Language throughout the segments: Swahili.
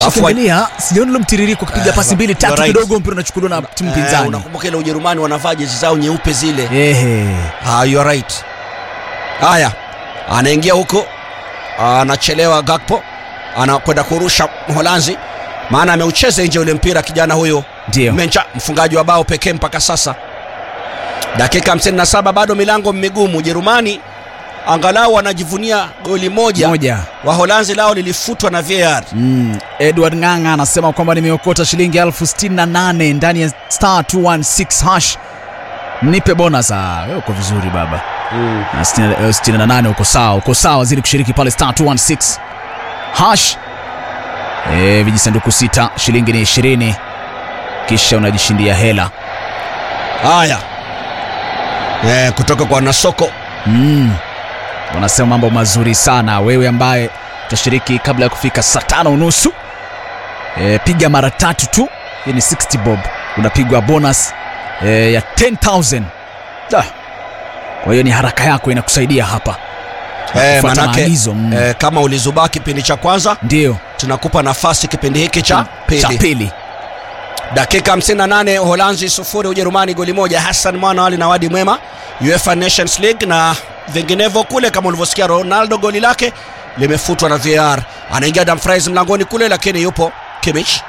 Alafu Ukiangalia sijaona ule mtiririko kupiga Eh, pasi mbili you're tatu right. kidogo mpira unachukuliwa na timu eh, pinzani. unakumbuka ile Ujerumani wanavaa jezi zao nyeupe zile Ehe. Ah, you are right. Haya, anaingia huko, anachelewa Gakpo, anakwenda kurusha Mholanzi, maana ameucheza nje ule mpira kijana huyo Ndio. Mencha, mfungaji wa bao pekee mpaka sasa. Dakika 57 bado milango migumu. Ujerumani angalau wanajivunia goli moja. Moja. Waholanzi lao lilifutwa na VAR. Mm. Edward Ng'ang'a anasema kwamba nimeokota shilingi elfu sitini na nane ndani ya star 216 hash. Nipe bonus. Ah, wewe uko vizuri baba. Na 60 eh, 68 uko sawa, uko sawa zili kushiriki pale star 216 hash. Eh, vijisanduku sita, shilingi ni 20. Kisha unajishindia hela. Haya, eh, kutoka kwa Nasoko Mm. Wanasema mambo mazuri sana. Wewe ambaye utashiriki kabla ya kufika saa tano unusu e, piga mara tatu tu, hii ni 60 bob, unapigwa bonus e, ya 10000 Da. Kwa hiyo ni haraka yako inakusaidia hapa eh, Kufuata manake maagizo, mm. eh, kama ulizubaa kipindi cha kwanza ndio tunakupa nafasi kipindi hiki cha cha pili. pili. Dakika 58 Uholanzi sufuri Ujerumani goli moja. Hassan Mwana Ali na Wadi Mwema UEFA Nations League na vinginevyo kule, kama ulivyosikia Ronaldo goli lake limefutwa na VAR. Anaingia Dumfries mlangoni kule, lakini yupo Kimmich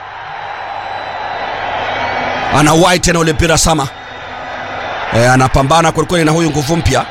anauwai tena ule mpira sama e, anapambana kwelikweli na huyu nguvu mpya.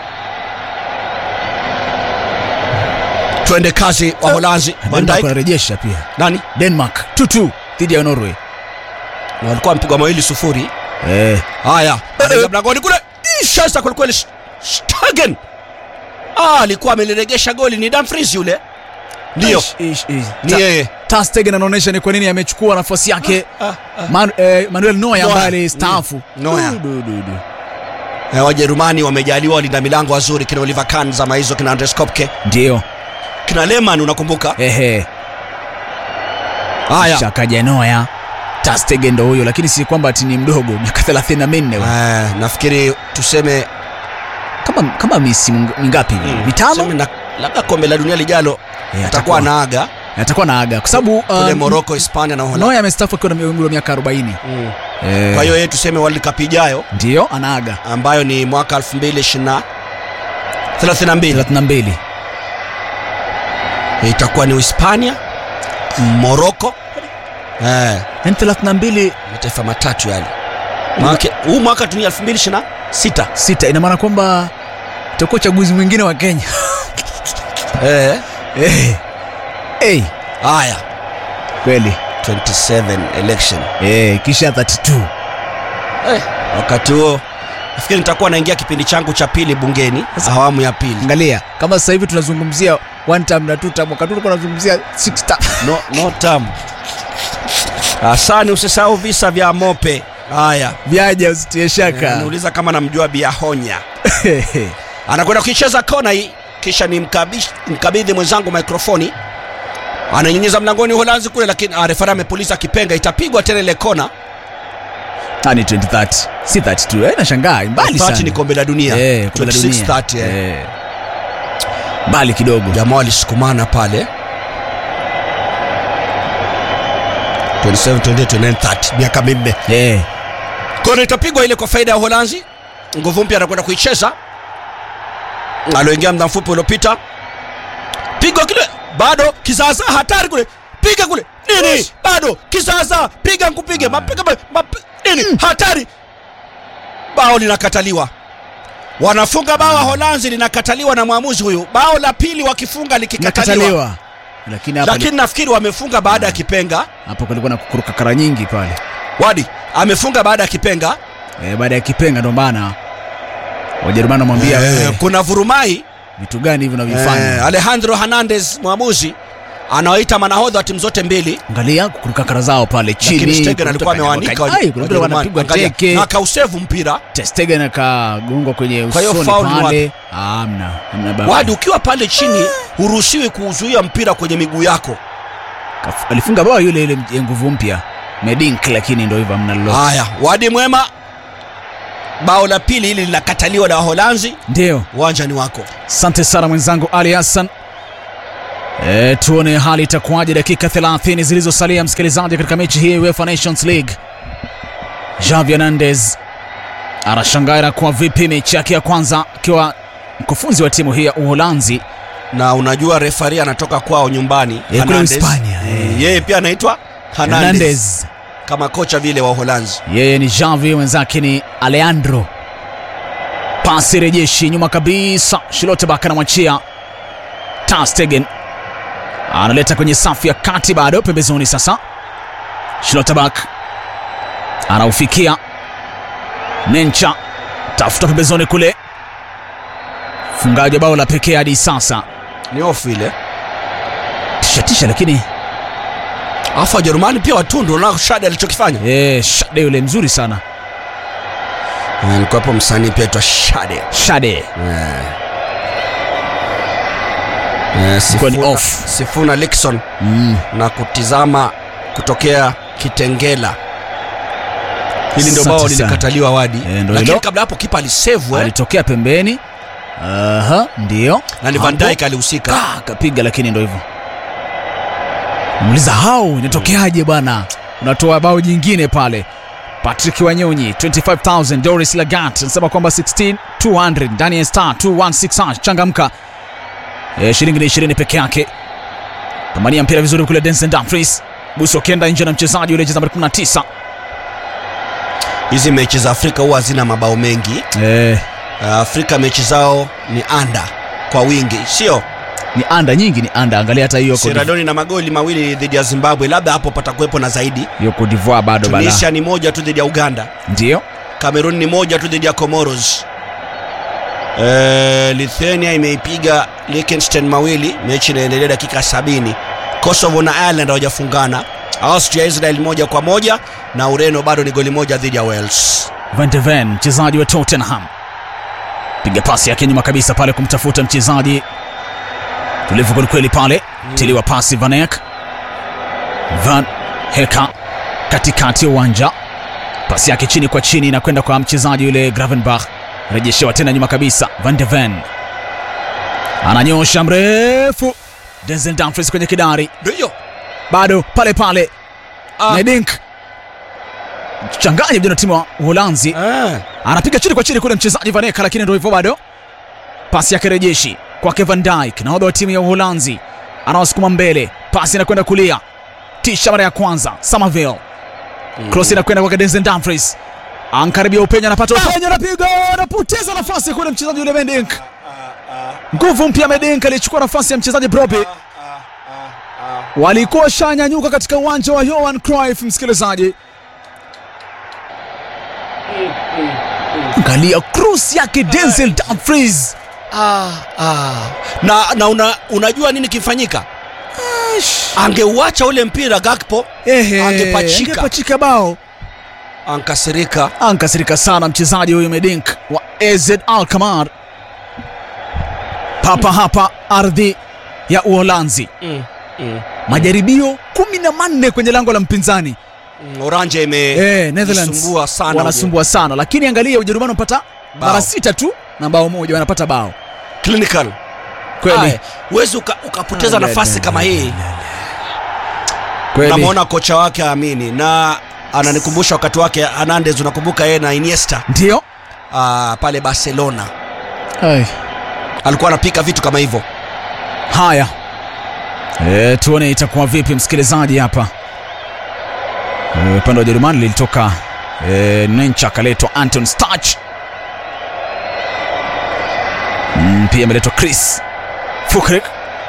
Twende kazi wa Holanzi. Van Denmark Dijk wanarejesha pia. nani Denmark 2-2 dhidi ya Norway. na walikuwa wamepigwa mawili sufuri. Eh, Haya, anaingia mlangoni kule, shasta kwelikweli. Sh- Stegen ah, alikuwa ameliregesha goli. Ni Dumfries yule, ndio ish, ish, ish. ni Ta- yeye. Ter Stegen anaonyesha ni kwa nini amechukua nafasi yake Ah, ah. Man, eh, Manuel Neuer Neuer. ambaye alistaafu. Mm, Neuer. Du, du, du, du. Eh, Wajerumani wamejaliwa walinda milango wazuri, kina Oliver Kahn zama hizo, kina Andres Kopke, Ndio. kina Lehmann, unakumbuka? Ehe. Haya, Shakaja Neuer. Ter Stegen ndo huyo lakini si kwamba ati ni mdogo miaka 34 huyo. eh, nafikiri tuseme Kama kama misimu mingapi hivi? mm, Mitano? tuseme na labda kombe la dunia lijalo Eh, atakuwa anaaga atakuwa na aga kwa sababu kule um, Morocco, Hispania na Uholanzi. Neuer amestaafu akiwa na umri wa miaka 40. Mm. Eh, Kwa hiyo yeye tuseme World Cup ijayo ndio anaaga ambayo ni mwaka 2020 32 32. itakuwa ni Uhispania, Morocco eh, Yaani 32 mataifa matatu yale. Maanake huu mwaka tu ni 2026 sita ina maana kwamba itakuwa uchaguzi mwingine wa Kenya. eh, Eh. Eh, haya kweli. 27 election Eh, kisha 32. eh, wakati huo nafikiri nitakuwa naingia kipindi changu cha pili bungeni awamu ya pili. Angalia kama sasa hivi tunazungumzia one time na two time, wakati tulikuwa tunazungumzia six time. No, no term. Asani, usisahau visa vya Mope. Haya, Vyaja usitie shaka. niuliza kama namjua Biahonya. anakwenda kuicheza kona hii kisha ni mkabish- mkabidhi mwenzangu mikrofoni ananyinyiza mlangoni uholanzi kule lakini ah, refari amepuliza kipenga itapigwa tena ile kona Ah, ni 2030 si 32 eh, nashangaa mbali 30 sana ni kombe la dunia Eh, kombe la 26 dunia. 30, eh. Eh. mbali kidogo jamaa walisukumana pale 27 28 29 30 miaka minne Eh. kona itapigwa ile kwa faida ya uholanzi nguvu mpya anakwenda kuicheza aloingia muda mfupi uliopita pigwa kile bado kizaza hatari kule piga kule nini bado kizaza piga nkupige mapiga ma- mapi- nini hatari bao linakataliwa wanafunga bao wa holanzi linakataliwa na mwamuzi huyu bao la pili wakifunga likikataliwa nakataliwa lakini hapa lakini nafikiri wamefunga baada ya kipenga hapo kulikuwa na kukuruka kara nyingi pale wadi amefunga baada ya kipenga eh, baada ya kipenga ndo maana wajerumani wamwambia Eh, wewe kuna vurumai vitu gani hivi Eh, unavyofanya Alejandro Hernandez mwamuzi anawaita manahodha wa timu zote mbili, angalia kukuruka kara zao pale lakini chini Stegen kuna alikuwa mtu amewaanika akanyagwa- Ai, kuna mtu Wajerumani. wanapigwa Angalia, teke na akausevu mpira. Ter Stegen akagongwa kwenye Kwa hiyo usoni foul ni pale hamna hamna baba Wadi, ukiwa pale chini huruhusiwi kuzuia mpira kwenye miguu yako. Kaf- alifunga bao yule yule ya nguvu mpya medink lakini ndo hivyo hamna lolote Haya, Wadi mwema, bao la pili hili linakataliwa na Waholanzi. ndio Uwanja ni wako. asante sana mwenzangu ali hassan E, tuone hali itakuwaje dakika 30 zilizosalia msikilizaji, katika mechi hii UEFA Nations League. Javi Hernandez anashangaa inakuwa vipi mechi yake ya kwanza akiwa mkufunzi wa timu hii ya Uholanzi. na unajua refari anatoka kwao nyumbani Eh, kule Hernandez. Hispania, eh. Mm, yeye pia anaitwa Hernandez Hernandez kama kocha vile wa Uholanzi yeye ni Javi, mwenzake ni Alejandro. Pasi rejeshi nyuma kabisa, Schlotterbeck anamwachia Ter Stegen, analeta kwenye safu ya kati, bado pembezoni. Sasa Schlotterbeck anaufikia Nencha, tafuta pembezoni kule, fungaji wa bao la pekee hadi sasa, ni ofu ile tishatisha, lakini alafu Wajerumani pia watundu na Shade alichokifanya eh, Shade yule mzuri sana, Eh, alikuwa hapo msanii pia aitwa Shade Shade Eh. Eh, Ilikuwa ni Sifuna- off. Sifuna Likson mm. na kutizama kutokea Kitengela. Hili ndio Asante bao sana. lilikataliwa wadi, Eh, ndio lakini hilo. kabla hapo kipa alisevu eh, alitokea pembeni. Aha, ndio na ni Van Hapo. Dijk alihusika. Ah, akapiga lakini ndo hivyo. Muuliza hao inatokeaje bwana? Unatoa bao jingine pale. Patrick Wanyonyi 25000 Doris Lagat anasema kwamba 16200 ndani ya star 216 hash changamka. E, shilingi ni 20 peke yake. Pambania mpira vizuri kule Denson Dumfries. Buso kenda nje na mchezaji yule jezi namba 19. Hizi mechi za Afrika huwa hazina mabao mengi. Eh, Uh, Afrika mechi zao ni anda kwa wingi, sio ni anda nyingi ni anda. Angalia hata hiyo Sierra Leone na magoli mawili dhidi ya Zimbabwe, labda hapo patakuwepo na zaidi. hiyo Cote d'Ivoire bado bala. Tunisia ni moja tu dhidi ya Uganda. Ndio. Cameroon ni moja tu dhidi ya Comoros. Eh, Lithuania imeipiga Liechtenstein mawili, mechi inaendelea dakika sabini. Kosovo na Ireland hawajafungana. Austria Israel moja kwa moja na Ureno bado ni goli moja dhidi ya Wales. Van de Ven mchezaji wa Tottenham piga pasi yake nyuma kabisa pale kumtafuta mchezaji tulivu kwelikweli pale tiliwa pasi Van Eyck Van Heka katikati ya uwanja pasi yake chini kwa chini inakwenda kwa mchezaji yule Gravenbach rejeshewa tena nyuma kabisa Van de Ven ananyosha mrefu Denzel Dumfries kwenye kidari Ndio hiyo. bado pale pale Ah. Nedink changanya vijana timu wa Uholanzi Ah. anapiga chini kwa chini kule mchezaji Vaneka, lakini ndio hivyo bado. Pasi yake rejeshi kwake Van Dijk, nahodha wa timu ya Uholanzi, anawasukuma mbele, pasi inakwenda kulia, tisha mara ya kwanza Somerville, cross inakwenda kwake Denzel Dumfries, ankaribia upenya, anapata upenya, anapiga, anapoteza nafasi kule mchezaji yule Mendink. Nguvu mpya Mendink alichukua nafasi ya mchezaji Broby, walikuwa shanyanyuka katika uwanja wa Johan Cruyff, msikilizaji Angalia cross yake Denzel Dumfries. Ah, ah. Na, na una, unajua nini kifanyika? Angeuacha ule mpira Gakpo Ehe, Angepachika. angepachika bao. ankasirika. Ankasirika sana mchezaji huyu Medink wa AZ Alkmaar. Papa hapa ardhi ya Uholanzi. Mm, mm. Majaribio kumi na manne kwenye lango la mpinzani. Mm, Oranje ime Eh, Netherlands jisumbua sana wanasumbua sana, lakini angalia Ujerumani wanapata Bao. mara sita tu na bao moja wanapata bao uje. clinical. kweli Aya, Huwezi uka, ukapoteza Ah, nafasi la, kama la, hii. kweli. Namwona kocha wake aamini na ananikumbusha wakati wake Hernandez, unakumbuka yeye na Iniesta Ndio ah, pale Barcelona Ai. alikuwa anapika vitu kama hivyo. Haya, e, tuone itakuwa vipi msikilizaji hapa. E, upande wa Ujerumani lilitoka e, Nencha akaletwa Anton Stach. Mm, pia ameletwa Chris Füllkrug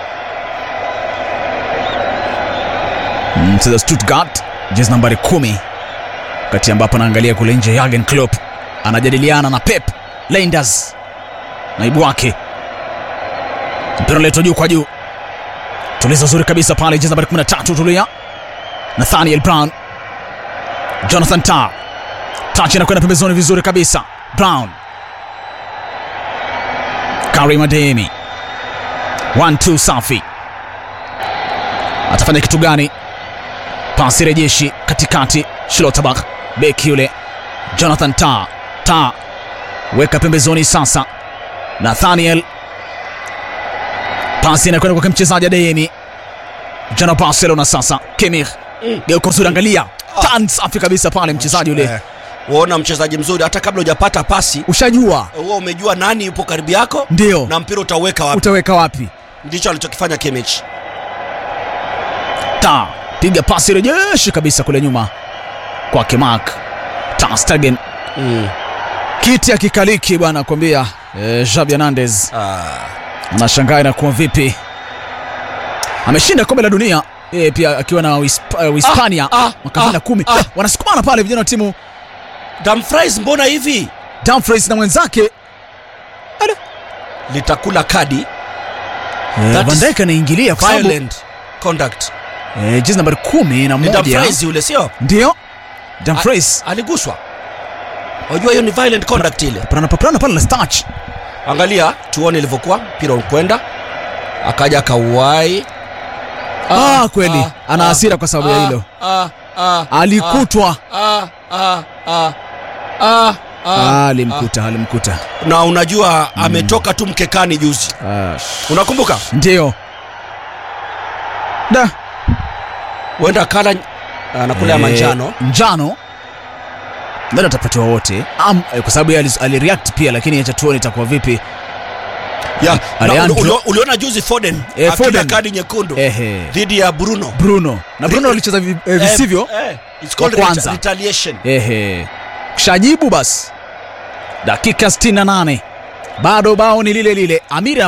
Mm, mcheza Stuttgart jezi nambari kumi, wakati ambapo anaangalia kule nje Jurgen Klopp anajadiliana na Pep Linders naibu wake mpira unaletwa juu kwa juu, tulizo zuri kabisa pale, jezi nambari 13 tulia, Nathaniel Brown, Jonathan Tah, touch inakwenda pembezoni vizuri kabisa, Brown, Karim Adeyemi, 1-2 safi, atafanya kitu gani? Pasi rejeshi katikati, Schlotterbeck, beki yule Jonathan Tah, Tah weka pembezoni sasa, Nathaniel pasi inakwenda kwa mchezaji Adeyemi jana Barcelona sasa Kemir geuko zuri angalia tan safi kabisa pale mchezaji yule Eh, waona mchezaji mzuri hata kabla hujapata pasi ushajua huwa umejua nani yupo karibu yako ndio na mpira utauweka wapi utaweka wapi ndicho alichokifanya Kimmich ta piga pasi rejeshi kabisa kule nyuma kwake Mark Ter Stegen mm. kiti akikaliki bwana kwambia eh, Xabi Hernandez ah. anashangaa inakuwa vipi ameshinda kombe la dunia yeye pia akiwa na Uhisp- eh, Uhispania Ah, ah, mwaka 2010 ah, Ah, wanasukumana pale vijana wa timu Dumfries mbona hivi Dumfries na mwenzake litakula kadi eh, That Van is Dijk anaingilia kwa sababu violent conduct eh, jezi nambari kumi na ni moja Dumfries yule sio ndio Dumfries aliguswa wajua hiyo ni violent conduct ile paprana paprana pale na starch angalia tuone ilivyokuwa mpira ukwenda akaja akauwai Ah, kweli. Ana hasira kwa sababu ya hilo. alikutwa Ah, alimkuta alimkuta na unajua ametoka tu mkekani juzi Ah, unakumbuka ndio da huenda kala anakula ya Eh, manjano njano nadhani atapatiwa wote Am- eh, kwa sababu yeye alis- alireact pia lakini acha tuone itakuwa vipi ya, na Alejandro- uli- uli- uliona juzi Foden Eh, akila Foden. kadi nyekundu ehe dhidi ya Bruno bruno na bruno alicheza vi- eh, visivyo Eh, eh, it's called Wa kwanza. reta- retaliation ehe kishajibu basi dakika 68 bado bao ni lile lile amiri